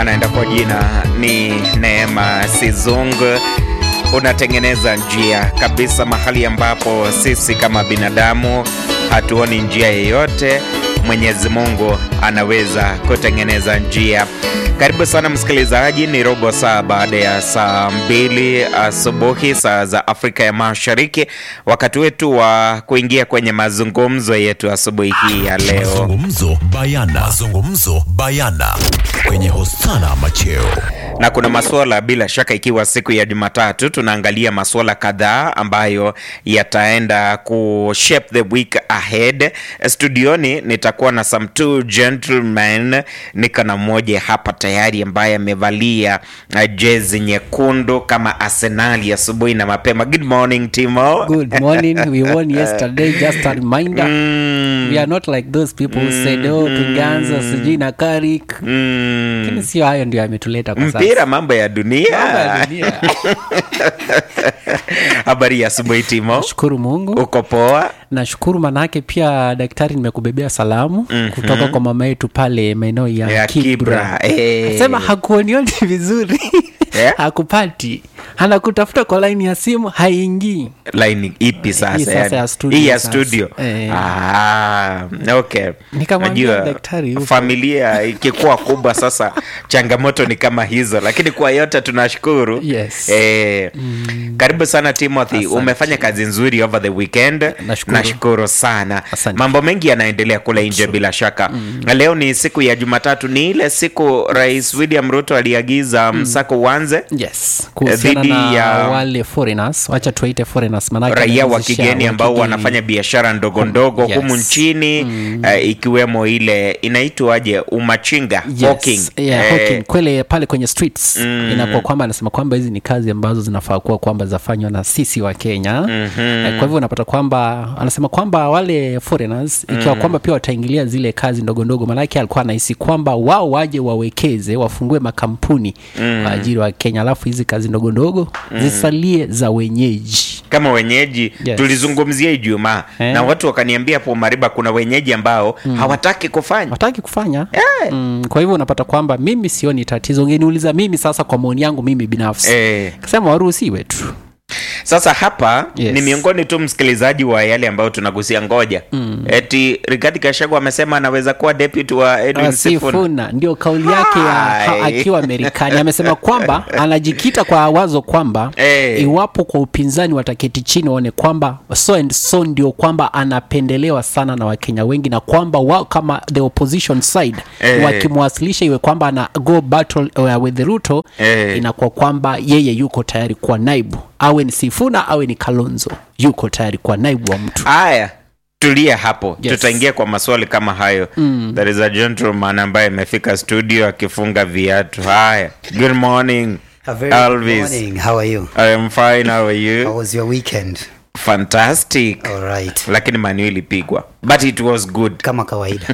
anaenda kwa jina ni Neema Sizung. Unatengeneza njia kabisa mahali ambapo sisi kama binadamu hatuoni njia yeyote. Mwenyezi Mungu anaweza kutengeneza njia. Karibu sana msikilizaji, ni robo saa baada ya saa mbili asubuhi saa za Afrika ya Mashariki, wakati wetu wa kuingia kwenye mazungumzo yetu asubuhi hii ya leo. Mazungumzo bayana. Mazungumzo bayana kwenye Hosana Macheo. na kuna masuala bila shaka, ikiwa siku ya Jumatatu, tunaangalia masuala kadhaa ambayo yataenda ku shape the week ahead. Studioni nitakuwa na some two gentlemen, nika na mmoja hapa tayari ambaye amevalia uh, jezi nyekundu kama Arsenali asubuhi na mapema. Good morning Timo. Good morning. We won yesterday. Just a reminder. Mm, We are not like those people who said, oh, tungeanza sijui na Carrick. mm. Lakini sio hayo ndio yametuleta kwa sasa. Mpira, mambo ya dunia. Mambo ya dunia. Habari ya asubuhi Timo, Shukuru Mungu. uko poa? Nashukuru manake pia daktari nimekubebea salamu kutoka kwa mama yetu pale maeneo ya, Ya Kibra, eh. Sema hakuonioni vizuri. Eh? Hakupati. Anakutafuta kwa laini ya simu haingii. line ipi sasa, Hii sasa yani? ya studio Hii ya sasa. studio Eh. ah, okay Nikamwambia Najua, daktari yupo. familia ikikuwa kubwa sasa changamoto ni kama hizo lakini kwa yote tunashukuru Yes. eh, karibu sana timothy Asante. umefanya kazi nzuri over the weekend Nashukuru. nashukuru sana Asante. mambo mengi yanaendelea kule nje bila shaka Na leo ni siku ya jumatatu ni ile siku rais william ruto aliagiza msako uanze Yes. Kuhusiana Dhidi na ya- wale foreigners, wacha tuwaite foreigners manake raia wa wanaanzisha kigeni wa ambao kigeni. wanafanya biashara ndogo ndogo Yes. humu nchini eh, ikiwemo ile inaitwaje umachinga Yes. hawking. Yeah, Eh, hawking. Kwele pale kwenye streets inakuwa kwamba anasema kwamba hizi ni kazi ambazo zinafaa kuwa kwamba zafanywa na sisi wa Kenya Eh, kwa hivyo unapata kwamba anasema kwamba wale foreigners ikiwa kwamba pia wataingilia zile kazi ndogo ndogo, maanake alikuwa anahisi kwamba wao waje wawekeze wafungue makampuni kwa ajili wa Kenya, alafu hizi kazi ndogo ndogo zisalie za wenyeji. kama wenyeji Yes. tulizungumzia Ijumaa Eh. na watu wakaniambia hapo Mariba kuna wenyeji ambao hawataki kufanya wataki kufanya mm, kwa hivyo unapata kwamba mimi sioni tatizo ungeniuliza mimi sasa kwa maoni yangu mimi binafsi Eh. kasema waruhusiwe tu Sasa hapa Yes. ni miongoni tu msikilizaji wa yale ambayo tunagusia. Ngoja eti Rigathi Gachagua amesema anaweza kuwa deputy wa Edwin Sifuna. Sifuna ndio kauli yake ya ha, Hai. akiwa Marekani amesema kwamba anajikita kwa wazo kwamba Eh. iwapo kwa upinzani wataketi chini waone kwamba so and so ndio kwamba anapendelewa sana na Wakenya wengi na kwamba wao kama the opposition side Eh. wakimwasilisha iwe kwamba ana go battle uh, with Ruto Eh. inakuwa kwamba yeye yuko tayari kuwa naibu awe ni Sifuna awe ni Kalonzo yuko tayari kuwa naibu wa mtu Haya, tulia hapo, Yes. tutaingia kwa maswali kama hayo. There is a gentleman ambaye amefika studio akifunga viatu. Haya, good morning A very good Elvis. morning. How are you? I am fine, how are How you? was your weekend? Fantastic. All right. Lakini manu ilipigwa but it was good. Kama kawaida.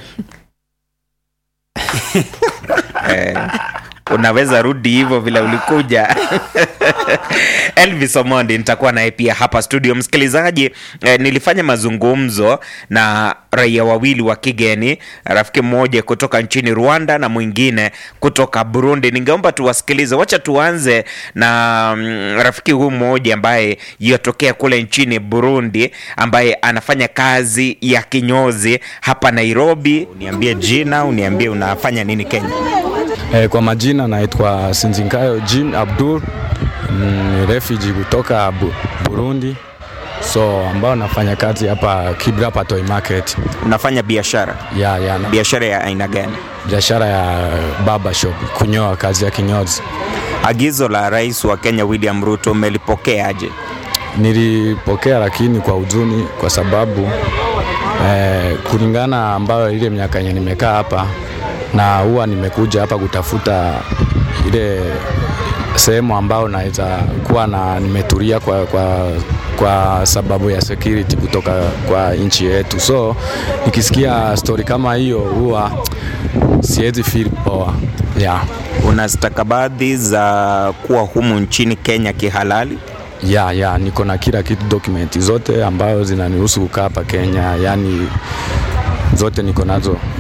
Eh, unaweza rudi hivyo vile ulikuja elvis omondi nitakuwa naye pia hapa studio msikilizaji eh, nilifanya mazungumzo na raia wawili wa kigeni rafiki mmoja kutoka nchini rwanda na mwingine kutoka burundi ningeomba tuwasikilize wacha tuanze na mm, rafiki huyu mmoja ambaye yatokea kule nchini burundi ambaye anafanya kazi ya kinyozi hapa nairobi uniambie jina uniambie unafanya nini kenya Eh, kwa majina naitwa Sinzinkayo Jean Abdul, ni refugee kutoka Bu Burundi, so ambao nafanya kazi hapa Kibra hapa Toy Market unafanya biashara ya, ya na biashara ya aina gani biashara ya barber shop, kunyoa, kazi ya kinyozi. agizo la rais wa kenya william ruto umelipokeaje Nilipokea lakini kwa huzuni, kwa sababu eh, kulingana ambayo ile miaka yenye nimekaa hapa na huwa nimekuja hapa kutafuta ile sehemu ambao naweza kuwa na nimetulia kwa, kwa, kwa sababu ya security kutoka kwa nchi yetu, so nikisikia story kama hiyo huwa siwezi feel poa yeah. una stakabadhi za kuwa humu nchini kenya kihalali ya ya niko na kila kitu dokumenti zote ambayo zinanihusu kukaa hapa Kenya, yani zote niko nazo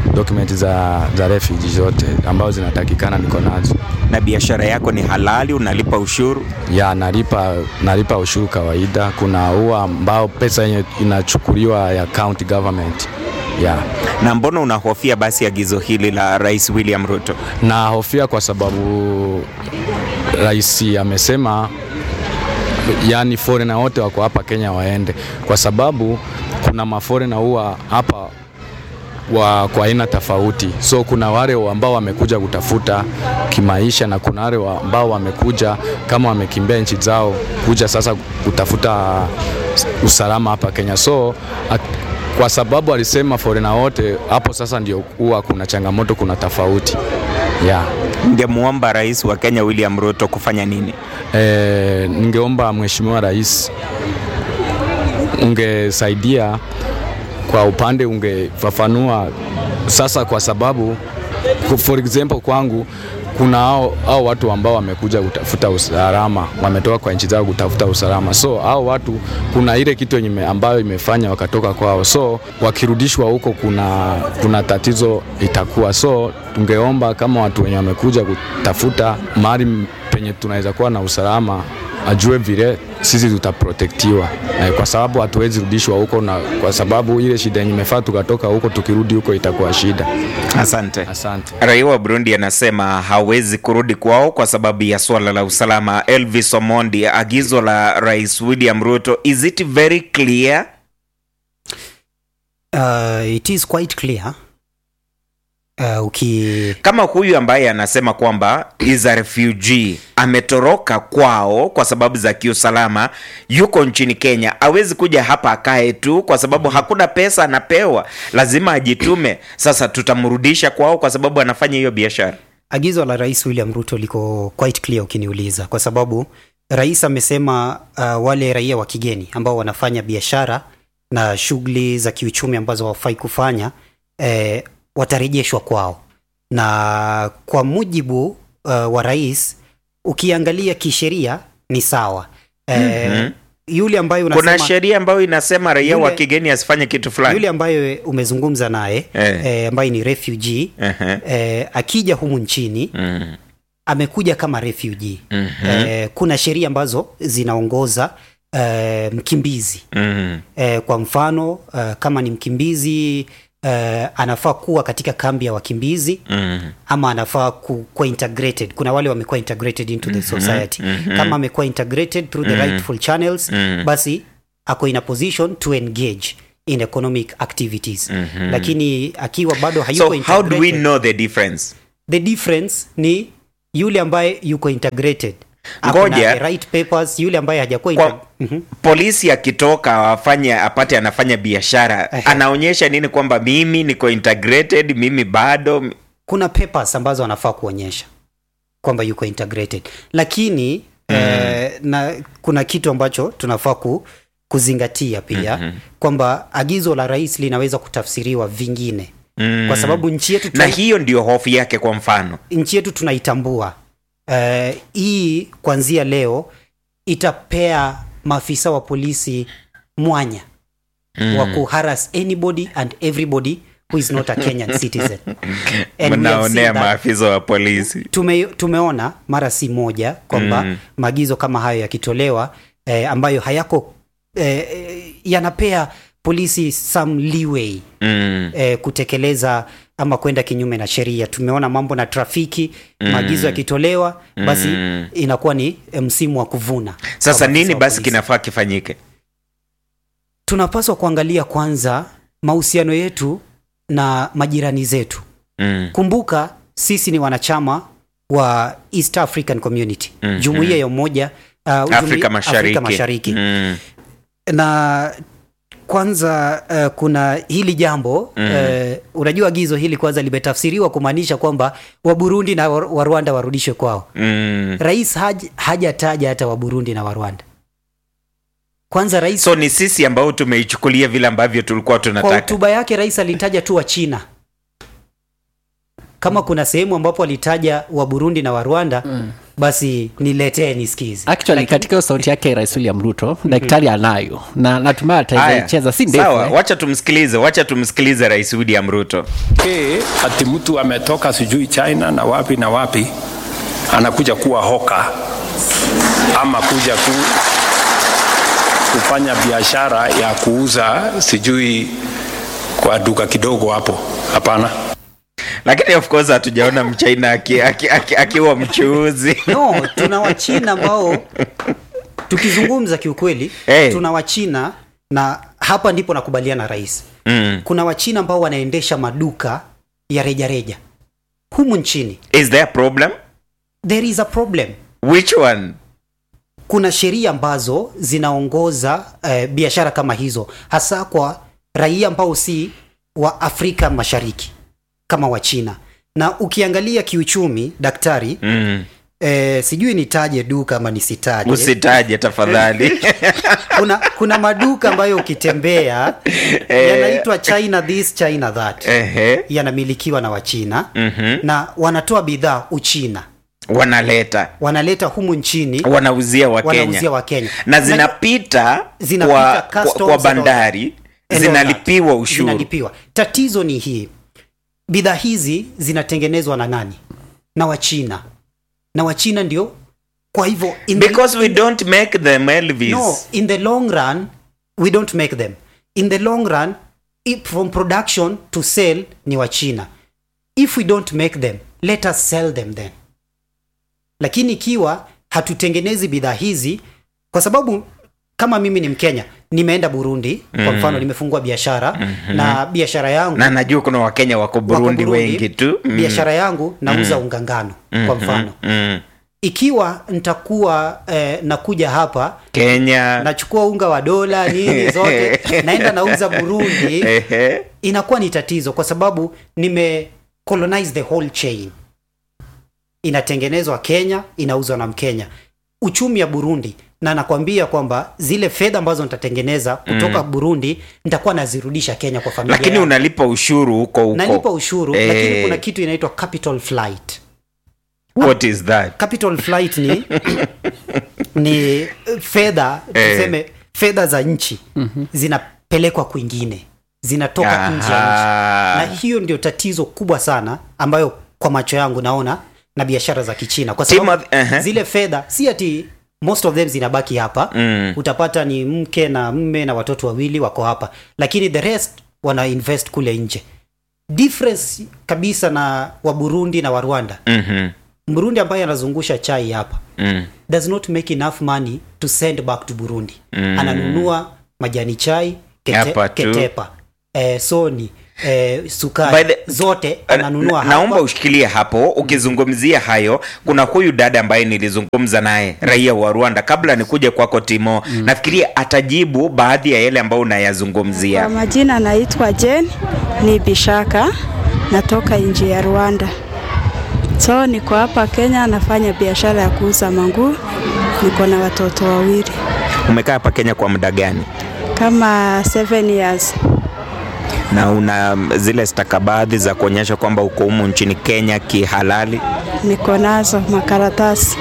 dokumenti za, za refugee zote ambazo zinatakikana niko nazo na biashara yako ni halali unalipa ushuru ya nalipa, nalipa ushuru kawaida. Kuna huwa ambao pesa yenye inachukuliwa ya county government ya na mbona unahofia basi agizo hili la rais william ruto na hofia kwa sababu rais amesema yani foreigner wote wako hapa Kenya waende, kwa sababu kuna maforena huwa hapa wa kwa aina tofauti. So kuna wale ambao wamekuja kutafuta kimaisha na kuna wale wa- ambao wamekuja kama wamekimbia nchi zao kuja sasa kutafuta usalama hapa Kenya. So at, kwa sababu alisema foreigner wote hapo, sasa ndio huwa kuna changamoto, kuna tofauti yeah. ngemwomba rais wa kenya william ruto kufanya nini E, ningeomba Mheshimiwa Rais ungesaidia kwa upande, ungefafanua sasa, kwa sababu ku- for example kwangu kuna hao, hao watu ambao wamekuja kutafuta usalama, wametoka kwa nchi zao kutafuta usalama. So hao watu kuna ile kitu yenye ime- ambayo imefanya wakatoka kwao, so wakirudishwa huko kuna, kuna tatizo itakuwa. So tungeomba kama watu wenye wamekuja kutafuta mahali penye tunaweza kuwa na usalama ajue vile sisi tutaprotektiwa eh, kwa sababu hatuwezi rudishwa huko, na kwa sababu ile shida yenye imefaa tukatoka huko, tukirudi huko itakuwa shida. asante Asante. raia wa burundi anasema hawezi kurudi kwao kwa sababu ya swala la usalama elvis omondi agizo la rais william ruto is it very clear Uh, it is quite clear uh, uki kama huyu ambaye anasema kwamba is a refugee ametoroka kwao kwa sababu za kiusalama yuko nchini kenya awezi kuja hapa akae tu kwa sababu hakuna pesa anapewa lazima ajitume sasa tutamrudisha kwao kwa sababu anafanya hiyo biashara agizo la rais william ruto liko quite clear ukiniuliza kwa sababu rais amesema uh, wale raia wa kigeni ambao wanafanya biashara na shughuli za kiuchumi ambazo hawafai kufanya eh, watarejeshwa kwao na kwa mujibu uh, wa rais ukiangalia kisheria ni sawa eh, Mhm. yule ambaye unasema kuna sheria ambayo inasema raia wa Yule- kigeni asifanye kitu fulani yule ambaye umezungumza naye Eh. eh, ambaye ni refugee Ehe. eh, akija humu nchini Mm. amekuja kama refugee Mhm. eh, kuna sheria ambazo zinaongoza eh, mkimbizi Mm. eh, kwa mfano eh, kama ni mkimbizi eh, anafaa kuwa katika kambi ya wakimbizi Mm. ama anafaa ku- kuwa integrated kuna wale wamekuwa integrated into the society kama amekuwa integrated through the rightful channels basi ako in a position to engage in economic activities lakini akiwa bado hayuko so how do we integrated- know the difference the difference ni yule ambaye yuko integrated Ako na Ngoja. the right papers yule ambaye hajakuwa kwa inte- Mhm. polisi akitoka afanye apate anafanya biashara Ehe. anaonyesha nini kwamba mimi niko integrated mimi bado kuna papers ambazo anafaa kuonyesha kwamba yuko integrated lakini eh, na kuna kitu ambacho tunafaa ku, kuzingatia pia mm-hmm. kwamba agizo la rais linaweza kutafsiriwa vingine mm. kwa sababu nchi yetu na tuna, hiyo ndio hofu yake kwa mfano nchi yetu tunaitambua eh, hii kuanzia leo itapea maafisa wa polisi mwanya mm. wa kuharas anybody and everybody who is not a kenyan citizen And we have mnaonea seen that maafisa wa polisi tume, tumeona mara si moja kwamba Mm. mm. maagizo kama hayo yakitolewa eh, ambayo hayako eh, eh, yanapea polisi some leeway mm. eh, kutekeleza ama kwenda kinyume na sheria tumeona mambo na trafiki mm. maagizo yakitolewa basi Mm. inakuwa ni eh, msimu wa kuvuna sasa kwa nini maafisa wa basi polisi. kinafaa kifanyike tunapaswa kuangalia kwanza mahusiano yetu na majirani zetu mm. kumbuka sisi ni wanachama wa east african community Mhm. jumuiya ya umoja uh, jumuiya- afrika mashariki, Afrika mashariki. Mm. na kwanza uh, kuna hili jambo mm. uh, unajua agizo hili kwanza limetafsiriwa kumaanisha kwamba waburundi na wa wa rwanda warudishwe kwao Mm. rais haj, hajataja hata waburundi na warwanda kwanza rais so ni sisi ambao tumeichukulia vile ambavyo tulikuwa kwa tunataka hotuba yake rais alitaja tu wa china kama kuna sehemu ambapo alitaja wa burundi na wa rwanda mm. basi niletee nisikize actually katika hiyo sauti yake rais william ruto daktari anayo na natumai Haya, ataicheza si ndefu sawa eh. wacha tumsikilize wacha tumsikilize rais william ruto pekee ati mtu ametoka sijui China na wapi na wapi anakuja kuwa hoka ama kuja ku, kufanya biashara ya kuuza sijui kwa duka kidogo hapo. Hapana. lakini of course hatujaona mchina aki- aki- aki- akiwa mchuuzi no tuna wachina ambao tukizungumza kiukweli Hey. tuna wachina na hapa ndipo nakubaliana na rais mm. kuna wachina ambao wanaendesha maduka ya rejareja humu nchini is there a problem there is a problem which one kuna sheria ambazo zinaongoza eh, biashara kama hizo hasa kwa raia ambao si wa afrika mashariki kama wa china na ukiangalia kiuchumi daktari mm. eh, sijui nitaje duka ama nisitaje usitaje tafadhali kuna, kuna maduka ambayo ukitembea yanaitwa china this china that Ehe. yanamilikiwa na wachina Mhm. na wanatoa bidhaa uchina wanaleta wanaleta humu nchini wanauzia wakenya wanauzia wakenya na zinapita Zinapita kwa, kwa, customs kwa and bandari and all zinalipiwa that. ushuru zinalipiwa tatizo ni hii bidhaa hizi zinatengenezwa na nani na wachina na wachina ndio kwa hivyo in the- because we don't make them elvis no in the long run we don't make them in the long run if from production to sell ni wa china if we don't make them let us sell them then lakini ikiwa hatutengenezi bidhaa hizi kwa sababu kama mimi ni mkenya nimeenda burundi kwa mfano nimefungua biashara na biashara yangu na najua kuna wakenya wako wako burundi, wengi tu Mm. biashara yangu nauza unga ngano kwa mfano mm. ikiwa nitakuwa eh, nakuja hapa kenya nachukua unga wa dola nini zote naenda nauza burundi Ehe. inakuwa ni tatizo kwa sababu nime colonize the whole chain inatengenezwa kenya inauzwa na mkenya uchumi ya burundi na nakwambia kwamba zile fedha ambazo nitatengeneza kutoka mm. burundi nitakuwa nazirudisha kenya kwa familia lakini yangu. unalipa ushuru huko huko nalipa ushuru Eh. lakini kuna kitu inaitwa capital flight what is that capital flight ni ni fedha Eh. tuseme fedha za nchi zinapelekwa kwingine zinatoka nje ya Aha. nchi na hiyo ndio tatizo kubwa sana ambayo kwa macho yangu naona na biashara za kichina kwa sababu Timothy, ehe. zile fedha si ati most of them zinabaki hapa Mm. utapata ni mke na mme na watoto wawili wako hapa lakini the rest wana invest kule nje difference kabisa na wa burundi na wa rwanda Mhm. mburundi ambaye anazungusha chai hapa Mm. does not make enough money to send back to burundi mm. ananunua majani chai Hapa kete, tu. ketepa eh, soni eh, By sukari the- zote ananunua Na- naomba hapa ushikilie hapo ukizungumzia hayo kuna huyu dada ambaye nilizungumza naye raia wa rwanda kabla nikuja kwako timo nafikiria atajibu baadhi ya yale ambayo Kwa unayazungumzia majina naitwa Jen ni Bishaka, natoka nchi ya Rwanda. So niko hapa Kenya, nafanya biashara ya kuuza manguo. Niko na watoto wawili umekaa hapa kenya kwa muda gani kama 7 years. na una zile stakabadhi za kuonyesha kwamba uko humu nchini kenya kihalali Niko nazo makaratasi.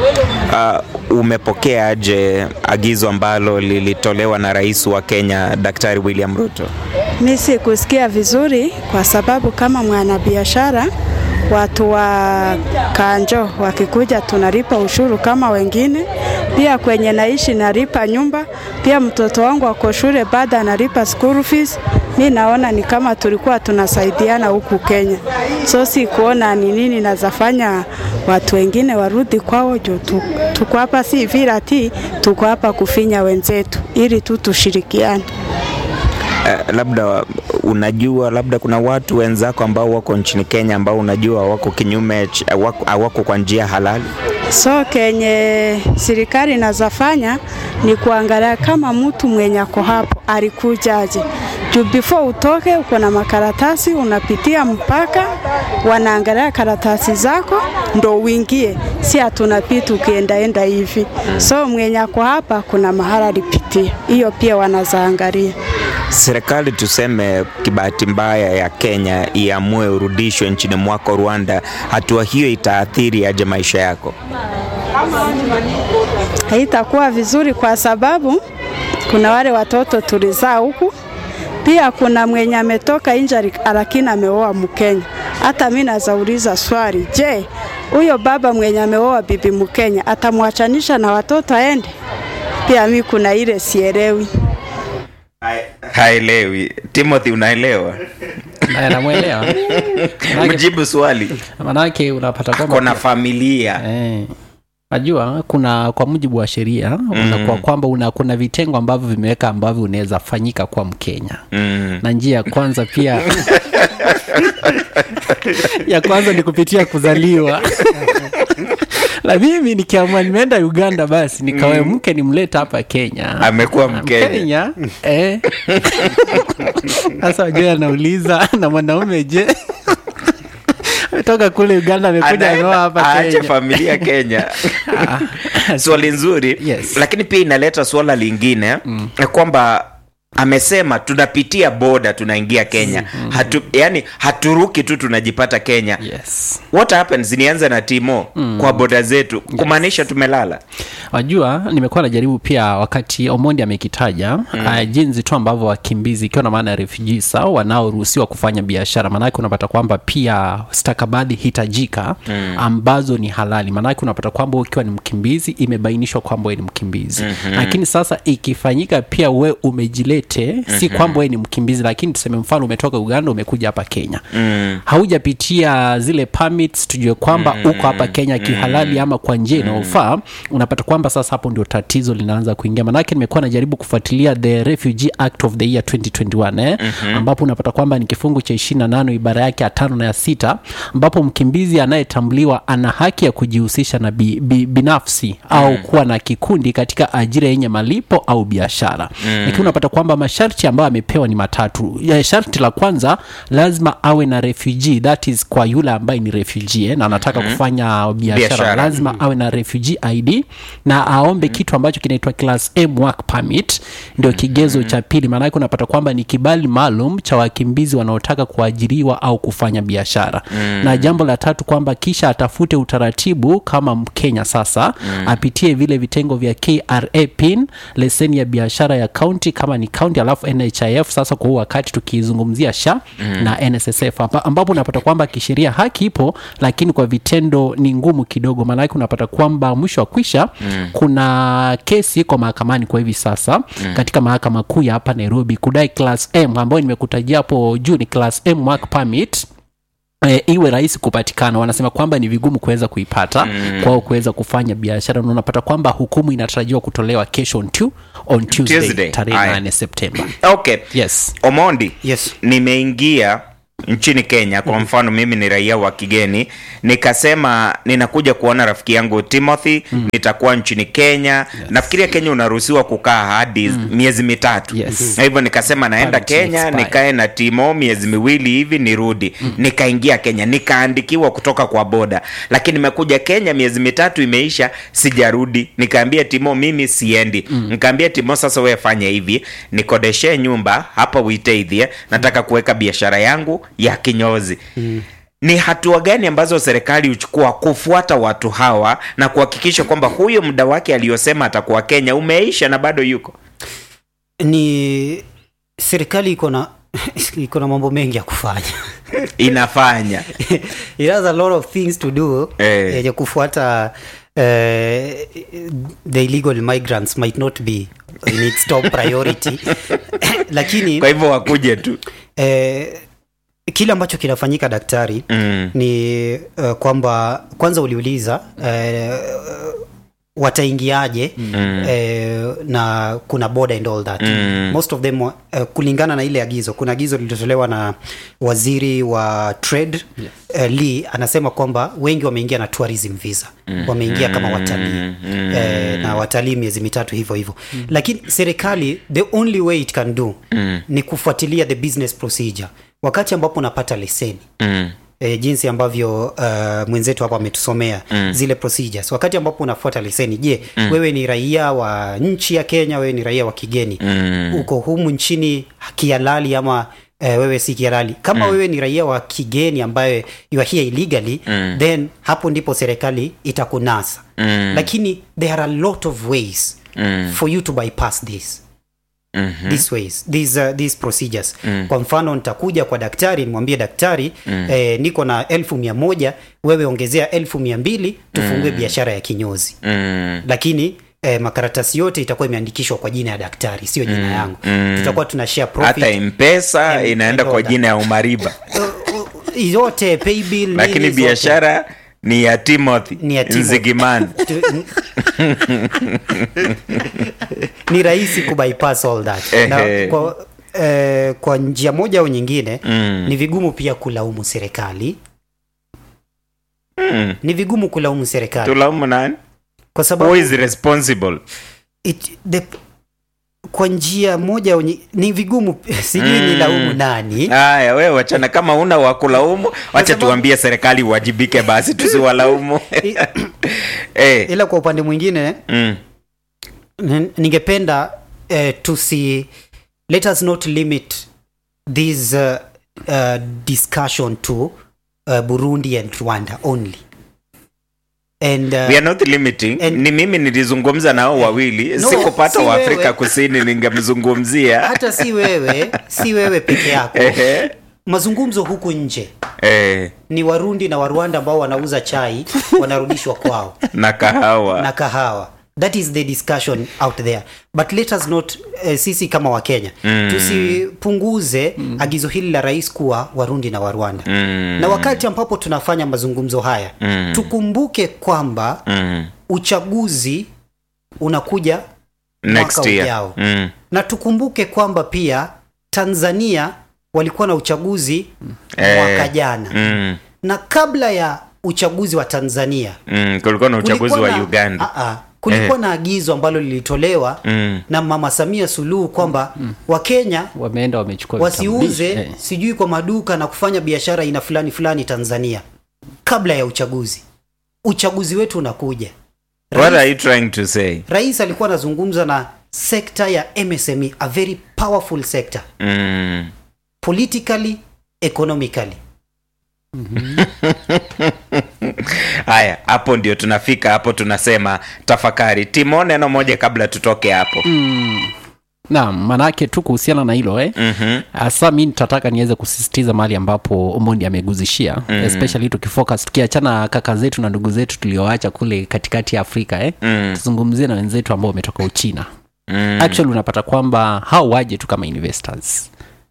uh, umepokeaje agizo ambalo lilitolewa na rais wa kenya daktari william ruto Mi sikusikia vizuri kwa sababu kama mwanabiashara watu wa kanjo wakikuja tunalipa ushuru kama wengine. Pia kwenye naishi nalipa nyumba, pia mtoto wangu ako shule bado analipa school fees. Mi naona ni kama tulikuwa tunasaidiana huku Kenya, so si kuona ni nini nazafanya watu wengine warudi kwao juu tu, tuko hapa si vile ati tuko hapa kufinya wenzetu, ili tu tushirikiane. uh, labda unajua labda kuna watu wenzako ambao wako nchini kenya ambao unajua wako kinyume ch- wako, wako kwa njia halali So kenye serikali inazafanya ni kuangalia kama mtu mwenye ako hapo alikujaje. Juu before utoke uko na makaratasi, unapitia mpaka, wanaangalia karatasi zako ndo uingie, si hatunapita ukiendaenda hivi. So mwenye ako hapa kuna mahala alipitia, hiyo pia wanazaangalia. serikali tuseme kibahati mbaya ya Kenya iamue urudishwe nchini mwako Rwanda, hatua hiyo itaathiri aje maisha yako? haitakuwa vizuri kwa sababu kuna wale watoto tulizaa huku, pia kuna mwenye ametoka nje lakini ameoa Mkenya. Hata mimi nazauliza swali, je, huyo baba mwenye ameoa bibi Mkenya atamwachanisha na watoto aende? Pia mi kuna ile sielewi. Haelewi. Timothy, unaelewa? Aya, namwelewa Manake- Mjibu swali. manake unapata Ako na kwamba familia. Eh, najua kuna kwa mujibu wa sheria unakuwa kwamba una, kuna vitengo ambavyo vimeweka ambavyo unaweza fanyika kwa Mkenya Mm. na njia ya kwanza pia ya kwanza ni kupitia kuzaliwa la mimi nikiamua nimeenda uganda basi nikawe mke nimleta hapa kenya Amekuwa Mkenya. mkenya eh. sasa wajua anauliza na mwanaume je ametoka kule uganda amekuja ameoa Anaenda hapa aache kenya familia Kenya. Swali nzuri Yes. lakini pia inaleta swala lingine mm. kwamba amesema tunapitia boda tunaingia Kenya hatu, yani haturuki tu tunajipata Kenya yes what happens nianze na timo kwa boda zetu kumaanisha tumelala wajua nimekuwa najaribu pia wakati omondi amekitaja mm. uh, jinsi tu ambavyo wakimbizi ikiwa na maana ya refugees au wanaoruhusiwa kufanya biashara maanake unapata kwamba pia stakabadhi hitajika mm. ambazo ni halali maanake unapata kwamba ukiwa ni mkimbizi imebainishwa kwamba we ni mkimbizi mm-hmm. lakini sasa ikifanyika pia we umejilete mm-hmm. si kwamba we ni mkimbizi lakini tuseme mfano umetoka uganda umekuja hapa kenya mm. haujapitia zile permits tujue kwamba mm. uko hapa kenya kihalali ama kwa njia inayofaa unapata kwamba sasa hapo ndio tatizo linaanza kuingia manake nimekuwa najaribu kufuatilia the refugee act of the year 2021 eh? mm-hmm. ambapo unapata kwamba ni kifungu cha 28 ibara yake ya tano na ya sita ambapo mkimbizi anayetambuliwa ana haki ya kujihusisha na bi, bi, binafsi mm. au kuwa na kikundi katika ajira yenye malipo au biashara mm. lakini unapata kwamba masharti ambayo amepewa ni matatu ya sharti la kwanza lazima awe na refugee that is kwa yule ambaye ni refugee eh, na anataka mm. kufanya biashara Biashara. lazima awe na refugee id na aombe kitu ambacho kinaitwa class M work permit ndio kigezo cha pili maanake unapata kwamba ni kibali maalum cha wakimbizi wanaotaka kuajiriwa au kufanya biashara na jambo la tatu kwamba kisha atafute utaratibu kama mkenya sasa apitie vile vitengo vya kra pin leseni ya biashara ya kaunti kama ni kaunti alafu nhif sasa kwa huu wakati tukizungumzia sha na nssf amba- ambapo unapata kwamba kisheria haki ipo lakini kwa vitendo ni ngumu kidogo maanake unapata kwamba mwisho wa kwisha mm. kuna kesi iko mahakamani kwa hivi sasa mm. katika mahakama kuu ya hapa nairobi kudai class m ambayo nimekutajia hapo juu ni class m work permit E, iwe rahisi kupatikana wanasema kwamba ni vigumu kuweza kuipata mm. kwao kuweza kufanya biashara na unapata kwamba hukumu inatarajiwa kutolewa kesho on, tu, on tuesday, Tuesday. tarehe Aya. 8 septemba okay yes omondi Yes. nimeingia nchini kenya kwa mfano mimi ni raia wa kigeni nikasema ninakuja kuona rafiki yangu timothy nitakuwa nchini kenya nafikiria kenya unaruhusiwa kukaa hadi miezi mitatu Yes. na hivyo nikasema naenda Permit kenya expire. nikae na timo miezi miwili hivi nirudi nikaingia kenya nikaandikiwa kutoka kwa boda lakini nimekuja kenya miezi mitatu imeisha sijarudi nikaambia timo mimi siendi nikaambia timo sasa wewe fanya hivi nikodeshe nyumba hapa witeithie nataka kuweka biashara yangu ya kinyozi ni hatua gani ambazo serikali huchukua kufuata watu hawa na kuhakikisha kwamba huyo muda wake aliyosema atakuwa kenya umeisha na bado yuko ni serikali iko na iko na mambo mengi ya kufanya inafanya it has a lot of things to do Eh. yenye kufuata eh, the illegal migrants might not be in its top priority lakini kwa hivyo wakuje tu eh, kile ambacho kinafanyika daktari Mm. ni uh, kwamba kwanza uliuliza eh, wataingiaje mm. eh, na kuna border and all that Mm. most of them uh, kulingana na ile agizo kuna agizo lililotolewa na waziri wa trade yes. uh, lee anasema kwamba wengi wameingia na tourism visa mm. wameingia kama watalii mm. eh, na watalii miezi mitatu hivyo hivyo mm. lakini serikali the only way it can do mm. ni kufuatilia the business procedure wakati ambapo unapata leseni mm. E, jinsi ambavyo uh, mwenzetu hapa ametusomea mm. zile procedures wakati ambapo unafuata leseni je mm. wewe ni raia wa nchi ya kenya wewe ni raia wa kigeni mm. uko humu nchini kihalali ama eh, wewe si kihalali kama mm. wewe ni raia wa kigeni ambaye you are here illegally mm. then hapo ndipo serikali itakunasa mm. lakini there are a lot of ways mm. for you to bypass this Mm-hmm. these ways these, uh, these procedures mm. kwa mfano nitakuja kwa daktari nimwambie daktari mm. eh, niko na elfu mia moja wewe ongezea elfu mia mbili tufungue mm. biashara ya kinyozi mm. lakini eh, makaratasi yote itakuwa imeandikishwa kwa jina ya daktari sio jina mm. yangu mm. tutakuwa tuna share profit hata mpesa Em- inaenda kwa Mpesa. jina ya umariba Uh, uh, yote paybill lakini nini zote. biashara ni ya timothy Ni ya Timothy. nzigimani Tu- ni rahisi kubypass all that na Ehe. kwa, eh, kwa njia moja au nyingine mm. ni vigumu pia kulaumu serikali Mm. ni vigumu kulaumu serikali tulaumu nani kwa who sababu is responsible it, the, kwa njia moja au nyi- ni vigumu sijui ni laumu nani haya we wachana kama una wakulaumu wacha sababu- tuambie serikali iwajibike basi tusiwalaumu I- eh, ila kwa upande mwingine mm, N- ningependa eh, tusi let us not limit this uh, uh, discussion to uh, burundi and rwanda only and uh, we are not limiting and- ni mimi nilizungumza nao wawili No, sikupata si wa afrika wewe. kusini ningemzungumzia hata si wewe si wewe peke yako Ehe, mazungumzo huku nje eh, ni warundi na warwanda ambao wanauza chai wanarudishwa kwao na kahawa na kahawa that is the discussion out there but let us not uh, sisi kama wakenya mm. tusipunguze mm. agizo hili la rais kuwa warundi na warwanda Mm. na wakati ambapo tunafanya mazungumzo haya mm. tukumbuke kwamba mm. uchaguzi unakuja next mwaka year ujao. mm. na tukumbuke kwamba pia tanzania walikuwa na uchaguzi Eh, mwaka jana mm. na kabla ya uchaguzi wa tanzania Mm. kulikuwa na uchaguzi kulikuwa wa na- uganda Ah, ah. kulikuwa na agizo ambalo lilitolewa Mm. na mama samia suluhu kwamba wakenya wameenda wamechukua wasiuze vitambulisho. Eh. sijui kwa maduka na kufanya biashara aina fulani fulani tanzania kabla ya uchaguzi uchaguzi wetu unakuja what are you trying to say rais alikuwa anazungumza na sekta ya msme a very powerful sector mm. politically economically haya hapo ndio tunafika hapo tunasema tafakari timo neno moja kabla tutoke hapo naam manake tu kuhusiana na hilo eh? Mhm. hasa mi nitataka niweze kusisitiza mahali ambapo omondi ameguzishia mm. especially tukifocus tukiachana kaka zetu na ndugu zetu tulioacha kule katikati ya afrika eh? Mm. tuzungumzie na wenzetu ambao wametoka uchina Mm. actually unapata kwamba hao waje tu kama investors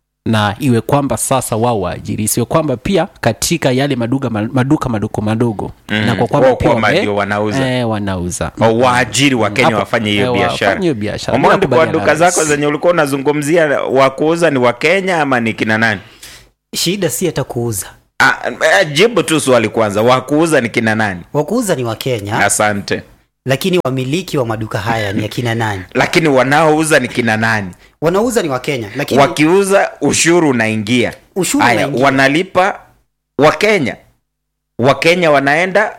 na iwe kwamba sasa wao waajiri isiwe kwamba pia katika yale maduka maduka madogo madogo Mm. na kwa kwamba Wao pia kwamba wame- ndio wanauza. eh, wanauza O, waajiri wa kenya Hapo- wafanye hiyo eh, biashara wafanye hiyo biashara. Omondi, Bila kwa kubaliana duka na zako rais. zenye ulikuwa unazungumzia wa kuuza ni wa kenya ama ni kina nani shida si hata kuuza ah, eh, jibu tu swali kwanza wa kuuza ni kina nani wakuuza ni wakenya asante lakini wamiliki wa maduka haya ni akina nani lakini wanaouza ni kina nani wanauza ni wakenya lakini wakiuza ushuru unaingia Ushuru Haya, unaingia. wanalipa wakenya wakenya wanaenda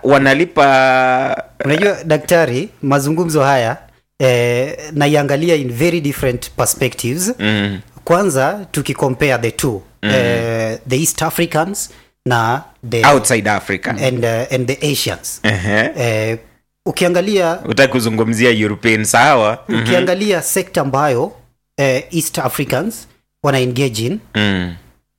wanalipa unajua daktari mazungumzo haya eh, naiangalia in very different perspectives mm, kwanza tukikompare the two mm. eh, the east africans na the outside africa and, uh, and the asians Ehe. eh, ukiangalia utaki kuzungumzia european sawa ukiangalia sekta ambayo eh, east africans wana engage in mm.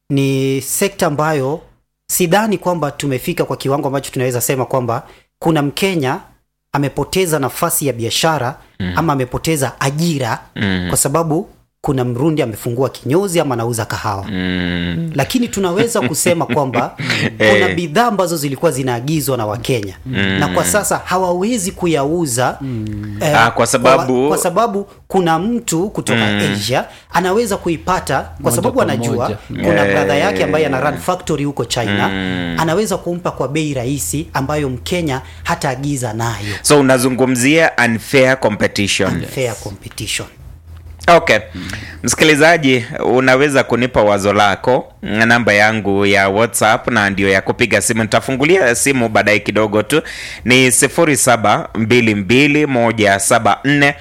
ni sekta ambayo sidhani kwamba tumefika kwa kiwango ambacho tunaweza sema kwamba kuna mkenya amepoteza nafasi ya biashara mm. ama amepoteza ajira Mm. kwa sababu kuna mrundi amefungua kinyozi ama anauza kahawa Mm. lakini tunaweza kusema kwamba kuna bidhaa ambazo zilikuwa zinaagizwa na wakenya na kwa sasa hawawezi kuyauza eh, Ah, kwa sababu- kwa, kwa sababu kuna mtu kutoka asia anaweza kuipata kwa Moja sababu kwa anajua moja. kuna Eh. bradha yake ambaye ana run factory huko china anaweza kumpa kwa bei rahisi ambayo mkenya hataagiza nayo so unazungumzia unfair competition fair competition okay msikilizaji unaweza kunipa wazo lako namba yangu ya whatsapp na ndio ya kupiga simu nitafungulia simu baadaye kidogo tu ni 0722174200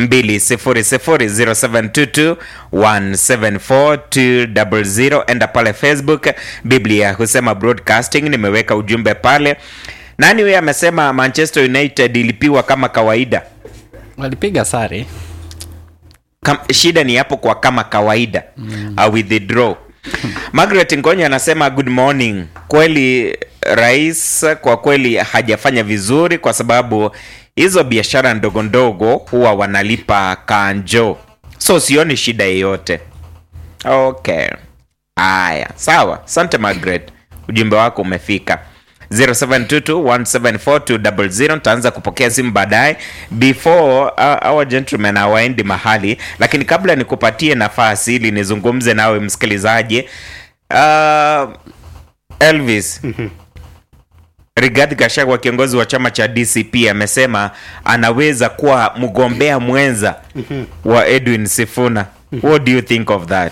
0722174200 enda pale facebook biblia husema broadcasting nimeweka ujumbe pale nani huyo amesema manchester united ilipiwa kama kawaida walipiga sare Kam, shida ni hapo kwa kama kawaida mm. uh, withdraw margaret ngonya anasema good morning kweli rais kwa kweli hajafanya vizuri kwa sababu hizo biashara ndogo ndogo huwa wanalipa kanjo so sioni shida yeyote okay haya sawa asante margaret ujumbe wako umefika 0722174200 nitaanza kupokea simu baadaye before uh, our gentlemen hawaendi mahali lakini kabla nikupatie nafasi ili nizungumze nawe msikilizaji uh, elvis Rigathi Gachagua kiongozi wa chama cha DCP amesema anaweza kuwa mgombea mwenza wa Edwin Sifuna. What do you think of that?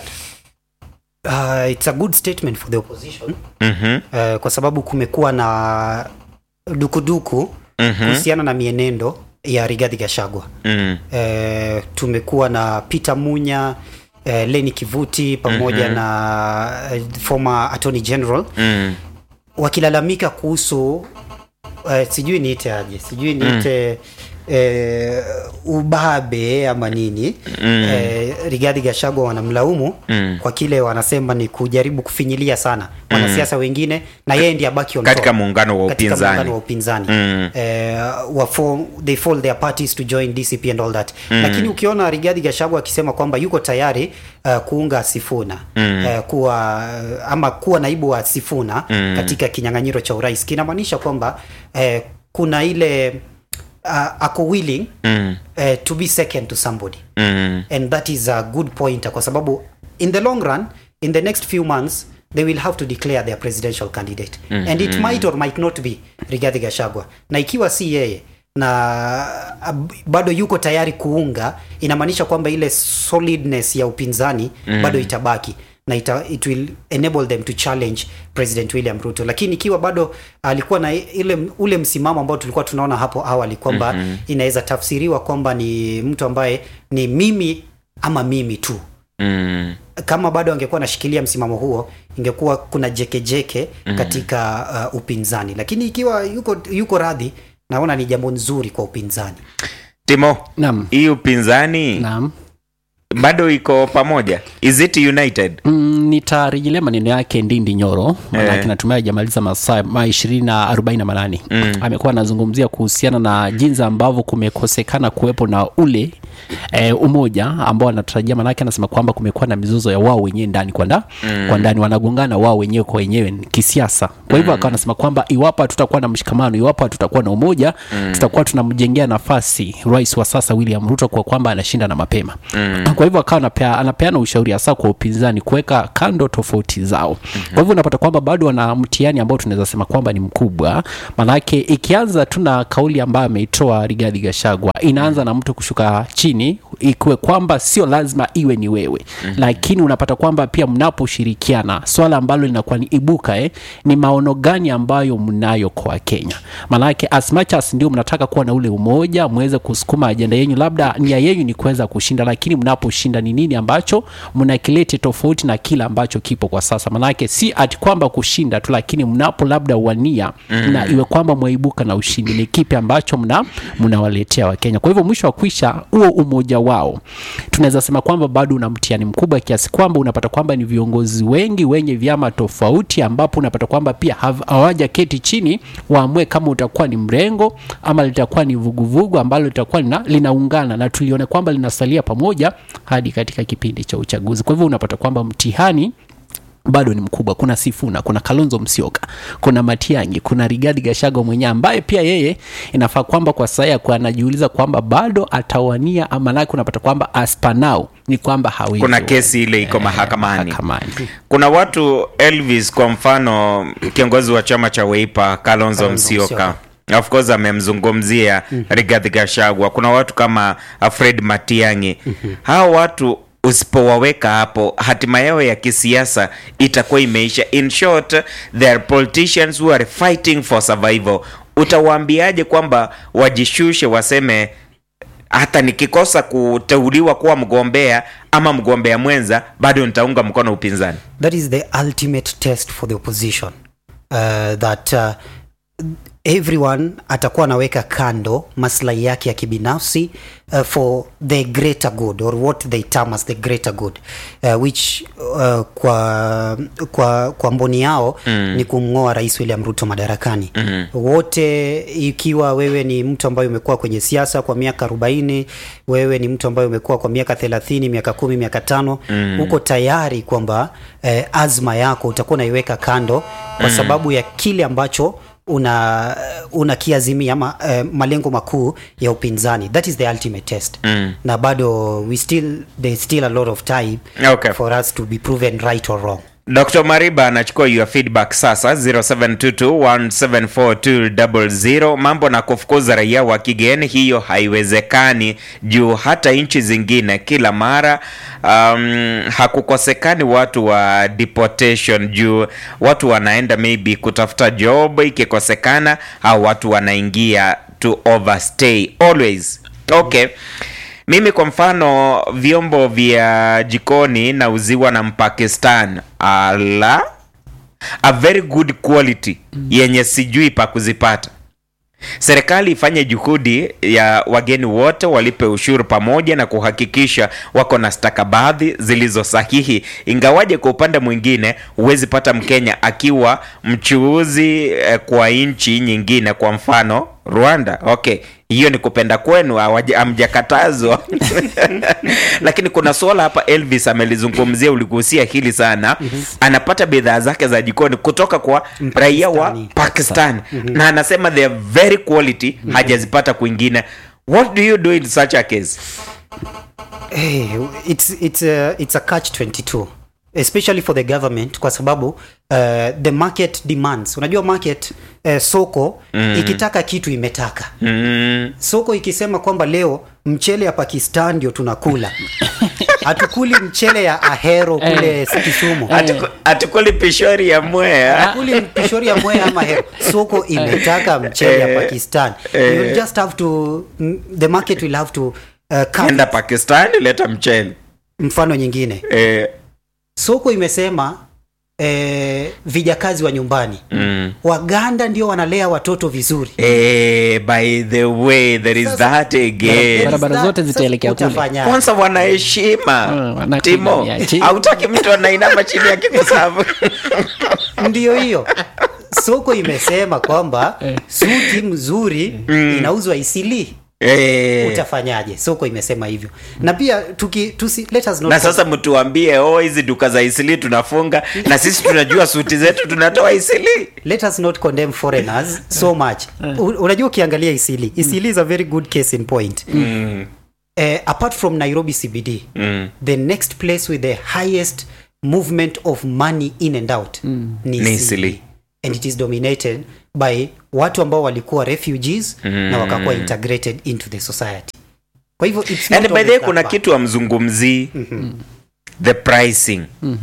Uh, it's a good statement for the opposition Mhm. uh, kwa sababu kumekuwa na dukuduku kuhusiana na mienendo ya Rigathi Gachagua Mm. uh, tumekuwa na Peter Munya uh, Leni Kivuti pamoja na uh, former Attorney General Mm. wakilalamika kuhusu uh, sijui niite aje sijui niite eh, ubabe ama nini mm. eh, Rigathi Gachagua wanamlaumu Mm. kwa kile wanasema ni kujaribu kufinyilia sana wanasiasa wengine na yeye ndiye abaki on Katika top. muungano wa Katika upinzani. muungano wa upinzani Mm. eh, wa form, they fold their parties to join DCP and all that lakini ukiona Rigathi Gachagua akisema kwamba yuko tayari uh, kuunga Sifuna mm. uh, kuwa ama kuwa naibu wa Sifuna mm. katika kinyang'anyiro cha urais kinamaanisha kwamba eh, kuna ile uh, ako willing Mm. uh, to be second to somebody Mm. and that is a good point kwa sababu in the long run in the next few months they will have to declare their presidential candidate mm-hmm. and it might or might not be Rigathi Gachagua na ikiwa si yeye na uh, bado yuko tayari kuunga inamaanisha kwamba ile solidness ya upinzani mm. bado itabaki na ita, it will enable them to challenge president william ruto lakini ikiwa bado alikuwa na ile ule msimamo ambao tulikuwa tunaona hapo awali kwamba mm-hmm. inaweza tafsiriwa kwamba ni mtu ambaye ni mimi ama mimi tu Mm. kama bado angekuwa anashikilia msimamo huo ingekuwa kuna jekejeke mm-hmm. katika uh, upinzani lakini ikiwa yuko, yuko radhi naona ni jambo nzuri kwa upinzani Timo, Naam. hii upinzani naam bado iko pamoja? Is it united? Mm, nitarejelea maneno yake ndindi nyoro manake Eh. natumai ajamaliza masaa ma ishirini na arobaini na manane amekuwa anazungumzia kuhusiana na jinsi ambavyo kumekosekana kuwepo na ule eh, umoja ambao anatarajia manake anasema kwamba kumekuwa na mizozo ya wao wenyewe ndani kwa nda, kwa ndani wanagongana wao wenyewe kwa wenyewe kisiasa kwa hivyo akawa anasema kwamba iwapo hatutakuwa na mshikamano iwapo hatutakuwa na umoja tutakuwa tunamjengea nafasi rais wa sasa william ruto kwa kwamba anashinda na mapema kwa hivyo akawa anapea, anapeana ushauri hasa kwa upinzani kuweka kando tofauti zao kwa hivyo unapata kwamba bado wana mtihani ambao tunaweza sema kwamba ni mkubwa manake ikianza tu na kauli ambayo ameitoa rigadhi gashagwa inaanza na mtu kushuka chini ikiwe kwamba sio lazima iwe ni wewe lakini unapata kwamba pia mnaposhirikiana swala ambalo linakuwa ni ibuka eh, ni maono gani ambayo mnayo kwa kenya manake as much as ndio mnataka kuwa na ule umoja mweze kusukuma ajenda yenyu labda nia yenyu ni kuweza kushinda lakini mnaposhinda ni nini ambacho mnakilete tofauti na kile ambacho kipo kwa sasa manake si ati kwamba kushinda tu lakini mnapo labda uwania mm. na iwe kwamba mwaibuka na ushindi ni kipi ambacho mna mnawaletea wakenya kwa hivyo mwisho wa kwisha huo umoja wao tunaweza sema kwamba bado una mtihani mkubwa kiasi kwamba unapata kwamba ni viongozi wengi wenye vyama tofauti ambapo unapata kwamba pia hav- hawaja keti chini waamue kama utakuwa ni mrengo ama litakuwa ni vuguvugu ambalo litakuwa lina, linaungana na tulione kwamba linasalia pamoja hadi katika kipindi cha uchaguzi kwa hivyo unapata kwamba mtihani bado ni mkubwa kuna sifuna kuna kalonzo msioka kuna matiangi kuna rigadi gashago mwenyewe ambaye pia yeye inafaa kwamba kwa sasa yako anajiuliza kwamba bado atawania amanake unapata kwamba aspanau ni kwamba hawezi Kuna kesi ile iko mahakamani. mahakamani Kuna watu Elvis, kwa mfano kiongozi wa chama cha Wiper Kalonzo Kalonzo Musyoka Musyoka. of course amemzungumzia Rigathi Gachagua. Kuna watu kama uh, Fred Matiang'i. Hao watu usipowaweka hapo, hatima yao ya kisiasa itakuwa imeisha. In short, there are politicians who are fighting for survival. Utawaambiaje kwamba wajishushe, waseme hata nikikosa kuteuliwa kuwa mgombea ama mgombea mwenza bado nitaunga mkono upinzani? that is the ultimate test for the opposition uh, that uh, everyone atakuwa anaweka kando maslahi yake ya kibinafsi uh, for the greater good or what they term as the greater good uh, which uh, kwa kwa kwa mboni yao mm. ni kumng'oa rais William Ruto madarakani mm. wote ikiwa wewe ni mtu ambaye umekuwa kwenye siasa kwa miaka 40 wewe ni mtu ambaye umekuwa kwa miaka 30 miaka kumi miaka tano mm. uko tayari kwamba eh, azma yako utakuwa unaiweka kando kwa mm. sababu ya kile ambacho una unakiazimia ama uh, malengo makuu ya upinzani that is the ultimate test mm. na bado we still there's still a lot of time Okay. for us to be proven right or wrong Dr. Mariba anachukua your feedback sasa 0722174200 mambo na kufukuza raia wa kigeni, hiyo haiwezekani juu hata nchi zingine kila mara um, hakukosekani watu wa deportation juu watu wanaenda maybe kutafuta job, ikikosekana au watu wanaingia to overstay always. Okay. Mimi kwa mfano vyombo vya jikoni nauziwa na Mpakistan. Ala, a very good quality yenye sijui pa kuzipata. Serikali ifanye juhudi ya wageni wote walipe ushuru pamoja na kuhakikisha wako na stakabadhi zilizo sahihi. Ingawaje kwa upande mwingine huwezi pata Mkenya akiwa mchuuzi eh, kwa nchi nyingine, kwa mfano Rwanda. Okay, hiyo ni kupenda kwenu, hawaja- hamjakatazwa lakini kuna swala hapa Elvis amelizungumzia, uligusia hili sana. Anapata bidhaa zake za jikoni kutoka kwa raia wa Mpakistani. Pakistan na anasema they are very quality, hajazipata kwingine. What do you do in such a case? hey, it's, it's, a, it's a catch 22 especially for the government kwa sababu uh, the market demands unajua market uh, soko mm. ikitaka kitu imetaka Mm, soko ikisema kwamba leo mchele ya pakistan ndio tunakula hatukuli mchele ya ahero kule kisumu hatuku- hatukuli pishori ya mwea hatukuli pishori ya mwea ama ahero soko imetaka mchele ya pakistan you just have to mm, the market will have to uh, come enda Pakistan, leta mchele mfano nyingine eh, soko imesema eh, vijakazi wa nyumbani mm. waganda ndio wanalea watoto vizuri eh, by the way there is Sasa- that again Barabara Sasa- zote sasa zitaelekea kule. utafanyaje? kwanza wanaheshima Mm, wanakuinamia timo chini. hautaki mtu anainama chini ya kikusavu ndio hiyo soko imesema kwamba suti mzuri inauzwa isili eh. utafanyaje soko imesema hivyo na pia tuki, tusi, let us not na sasa mtuambie oh hizi duka za isili tunafunga na sisi tunajua suti zetu tunatoa isili let us not condemn foreigners so much U- unajua ukiangalia isili isili is a very good case in point mm. uh, apart from nairobi cbd Mm. the next place with the highest movement of money in and out mm. ni Ni Isili. Isili. and it is dominated by watu ambao walikuwa refugees mm. na wakakuwa integrated into the society kwa hivyo it's not and by the way always kuna that kitu amzungumzii the pricing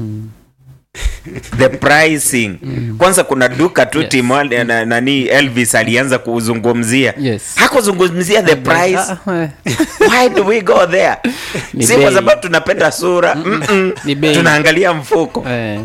the pricing kwanza kuna duka tu Yes. Timo, na, nani elvis alianza kuzungumzia Yes. hakuzungumzia the price Ah, eh. why do we go there Ni si kwa bei. sababu tunapenda sura Mm-mm. Ni bei. tunaangalia mfuko Eh,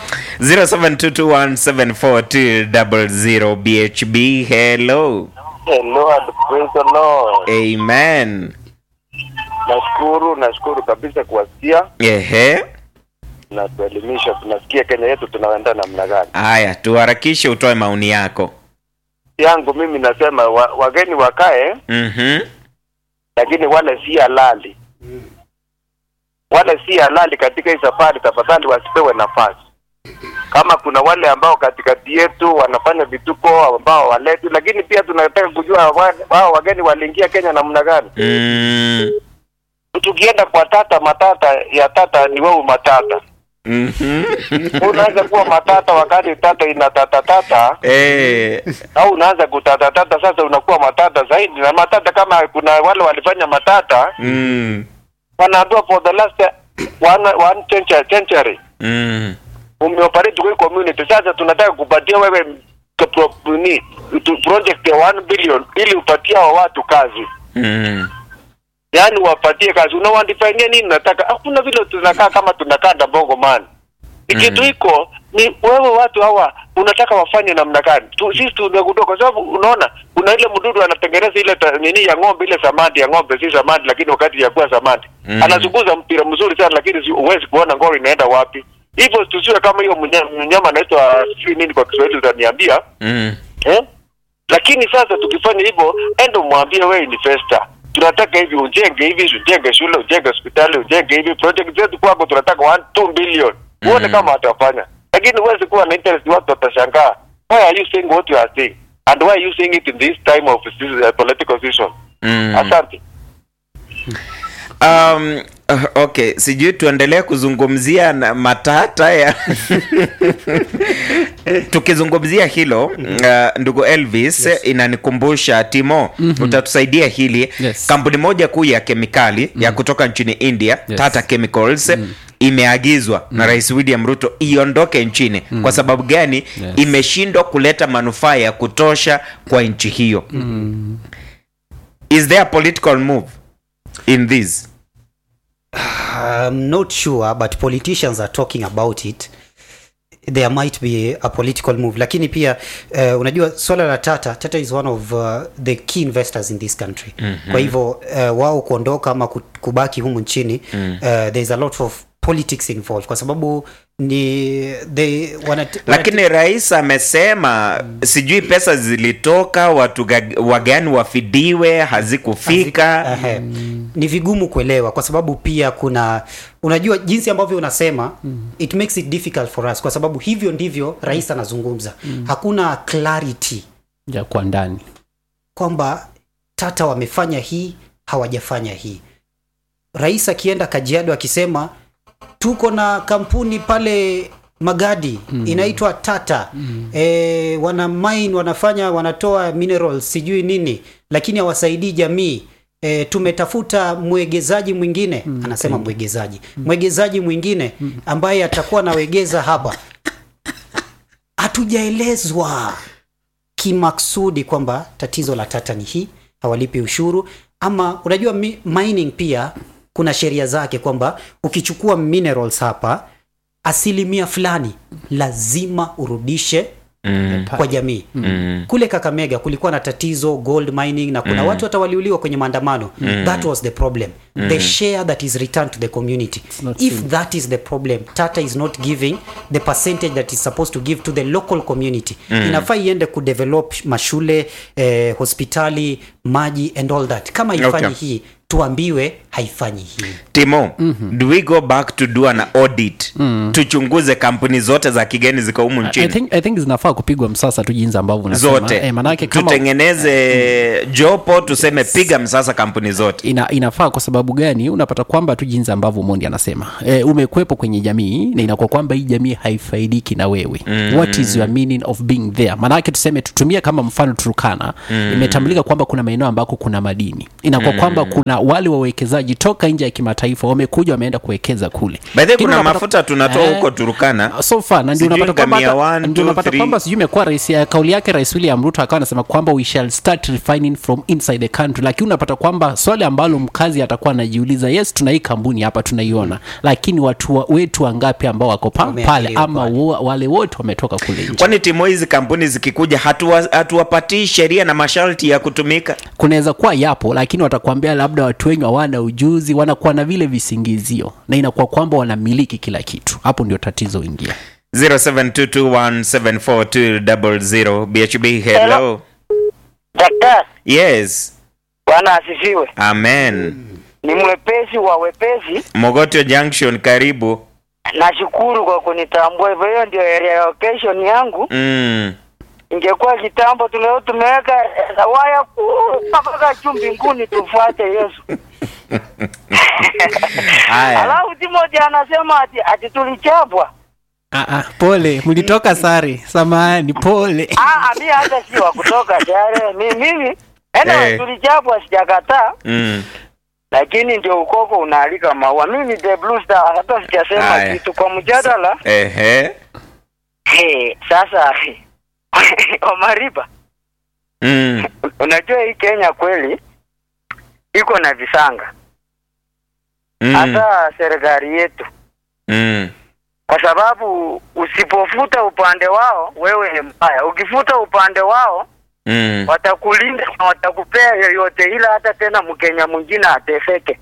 0722174200 bhb hello Hello and praise the Lord. amen Nashukuru, nashukuru kabisa kuwasikia ehe na kuelimisha. Tunasikia Kenya yetu tunaenda namna gani. haya tuharakishe utoe maoni yako Yangu mimi nasema wa, wageni wakae, Mhm. lakini wale si halali, wale si halali katika hii safari, tafadhali wasipewe nafasi. Kama kuna wale ambao katikati yetu wanafanya vituko ambao waleti, lakini pia tunataka kujua wa- wao wageni waliingia Kenya namna gani. Mm. tukienda kwa tata matata ya tata ni wewe matata Unaanza kuwa matata wakati tata ina tata tata, Eh, au unaanza kutatatata, sasa unakuwa matata zaidi. Na matata kama kuna wale walifanya matata, mm, wanaambiwa for the last one, one century, century mm, umeoperate kwa hii community. Sasa tunataka kupatia wewe k- pro- ni tu- project ya 1 billion ili upatie hao watu kazi, mm. yaani wapatie kazi. Unawandifainia nini? Nataka hakuna vile tunakaa kama tunakaa Dabongo man ni kitu iko ni wewe, watu hawa unataka wafanye namna gani? Tu, sisi tumegundua kwa sababu unaona kuna ile mdudu anatengeneza ile ta, nini ya ng'ombe, ile samadi ya ng'ombe, si samadi, lakini wakati ya kuwa samadi Mm. anazunguza mpira mzuri sana, lakini si- huwezi kuona ngoro inaenda wapi. Hivyo tusiwe kama hiyo mnya- mnyama anaitwa sijui nini kwa Kiswahili, utaniambia Mm. eh? Lakini sasa tukifanya hivyo, endo mwambie wewe investor, tunataka hivi, ujenge hivi, ujenge shule, ujenge hospitali, ujenge hivi, project zetu kwako tunataka 1 2 billion, uone Mm. kama watafanya. Lakini huwezi kuwa na interest, watu watashangaa, why are you saying what you are saying and why are you saying it in this time of this, uh, political season? Mm. Asante. Um, uh, okay, sijui tuendelee kuzungumzia na matata ya tukizungumzia hilo uh, ndugu Elvis inanikumbusha Timo, utatusaidia hili Yes. kampuni moja kuu ya kemikali ya kutoka nchini India Yes. Tata Chemicals imeagizwa na Rais William Ruto iondoke nchini. Kwa sababu gani? Imeshindwa kuleta manufaa ya kutosha kwa nchi hiyo. Is there a political move in this? I'm not sure but politicians are talking about it there might be a political move lakini pia uh, unajua swala la tata tata is one of uh, the key investors in this country mm-hmm. kwa hivyo uh, wao kuondoka ama ku- kubaki humu nchini mm. uh, there's a lot of politics involved kwa sababu ni they wanat, lakini rais amesema sijui pesa zilitoka watu ga- wagani wafidiwe hazikufika Ehe. ni vigumu kuelewa kwa sababu pia kuna unajua jinsi ambavyo unasema mm. it makes it difficult for us kwa sababu hivyo ndivyo rais anazungumza mm. hakuna clarity ya kwa ndani kwamba tata wamefanya hii hawajafanya hii rais akienda kajiado akisema tuko na kampuni pale magadi mm. inaitwa tata mm. e, wana mine wanafanya wanatoa minerals sijui nini lakini hawasaidii jamii E, tumetafuta mwegezaji mwingine mm, anasema mwegezaji mwegezaji mwingine ambaye atakuwa anawegeza hapa hatujaelezwa kimaksudi kwamba tatizo la tata ni hii hawalipi ushuru ama unajua mi, mining pia kuna sheria zake kwamba ukichukua minerals hapa asilimia fulani lazima urudishe mm. kwa jamii Mm. kule kakamega kulikuwa na tatizo gold mining na kuna watu hata waliuliwa kwenye maandamano that was the problem the share that is returned to the community not if seen. that is the problem tata is not giving the percentage that is supposed to give to the local community inafaa iende kudevelop mashule eh, hospitali maji and all that kama haifanyi Okay. hii tuambiwe haifanyi hii timo do we go back to do an audit tuchunguze kampuni zote za kigeni ziko humu I nchini think, I think zinafaa kupigwa msasa tu jinsi ambavyo unasema. zote eh, manake kama tutengeneze jopo tuseme piga msasa kampuni zote ina, inafaa kwa sababu gani unapata kwamba tu jinsi ambavyo mondi anasema e, umekwepo kwenye jamii na inakuwa kwamba hii jamii haifaidiki na wewe mm. what is your meaning of being there maanake tuseme tutumie kama mfano turukana mm. imetambulika kwamba kuna maeneo ambako kuna madini inakuwa mm. kwamba kuna wale wawekezaji toka nje ya kimataifa wamekuja wameenda kuwekeza kule by the way Lakini kuna unapata- mafuta tunatoa Eh, huko turukana so far na ndio Sijui unapata kwamba ngamia hata- one, ndio two, unapata three. kwamba sijui imekuwa rais ya kauli yake rais William Ruto akawa anasema kwamba we shall start refining from inside the country, lakini unapata kwamba swali ambalo mkazi atakuwa anajiuliza, yes, tuna hii kampuni hapa tunaiona, lakini watu wa, wetu wangapi ambao wako pa, pale Wameajiriwa ama pale. wo, wale wote wametoka kule nje? kwani timo hizi kampuni zikikuja hatuwa- hatuwapatii sheria na masharti ya kutumika kunaweza kuwa yapo lakini watakwambia labda watu wengi hawana ujuzi wanakuwa na vile visingizio na inakuwa kwamba wanamiliki kila kitu hapo ndio tatizo ingia 0722174200 bhb hello Daktari, yes bwana asifiwe. amen Ni mwepesi wa wepesi. mogotio junction karibu Nashukuru kwa kunitambua hivyo. Hiyo ndio area location yangu. mm. Ingekuwa kitambo tuleo tumeweka eh, waya kubwa mpaka juu mbinguni tufuate Yesu. Haya. Alafu Timothy anasema ati, ati tulichapwa. Ah, ah, pole mlitoka sare samahani pole Ah, ah, mi hata si wa kutoka tayari. Mi mimi anyway, Eh. tulichapwa sijakataa, Mm. lakini ndio ukoko unaalika maua. Mimi the blue star hata sijasema Haya. kitu kwa mjadala. Ehe. Hey, sasa Omariba, Mm. unajua hii Kenya kweli iko na visanga Mm. hata serikali yetu, Mm. kwa sababu usipofuta upande wao wewe ni mbaya, ukifuta upande wao Mm. watakulinda na watakupea yoyote, ila hata tena Mkenya mwingine ateseke.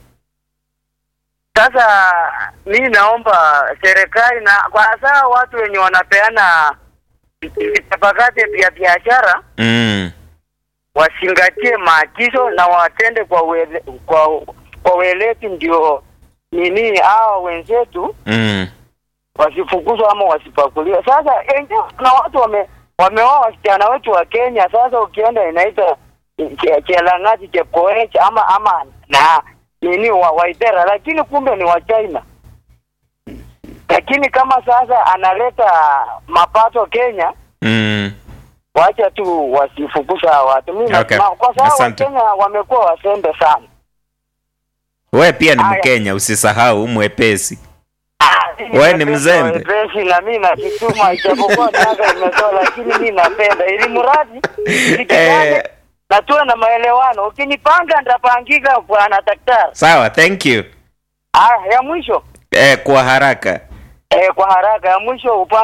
Sasa mi naomba serikali na kwa hasa watu wenye wanapeana vitabakati vya biashara Mm. wazingatie maagizo na watende kwa wele, kwa kwa weledi, ndio nini hao wenzetu Mm. wasifukuzwa ama wasipakuliwe. Sasa enje kuna watu wame wameoa wasichana wetu wa Kenya. Sasa ukienda inaitwa che- Chelang'ati Chepkoech ama ama na nini wa Waithera, lakini kumbe ni wa China. Lakini kama sasa analeta mapato Kenya, Mm. wacha tu wasifukuza hawa watu. Mimi Okay. nasema kwa sababu Asante. Wakenya wamekuwa wasembe sana. We pia ni Haya. Mkenya, usisahau mwepesi. Ah, Wewe ni mzembe. Wepesi na mimi najituma, ijapokuwa miaka imezoa, lakini mi napenda ili mradi nikitane Eh, na tuwe na maelewano. Ukinipanga nitapangika, bwana daktari. sawa, thank you. Ah, ya mwisho Eh, kwa haraka. eh, kwa haraka ya mwisho upa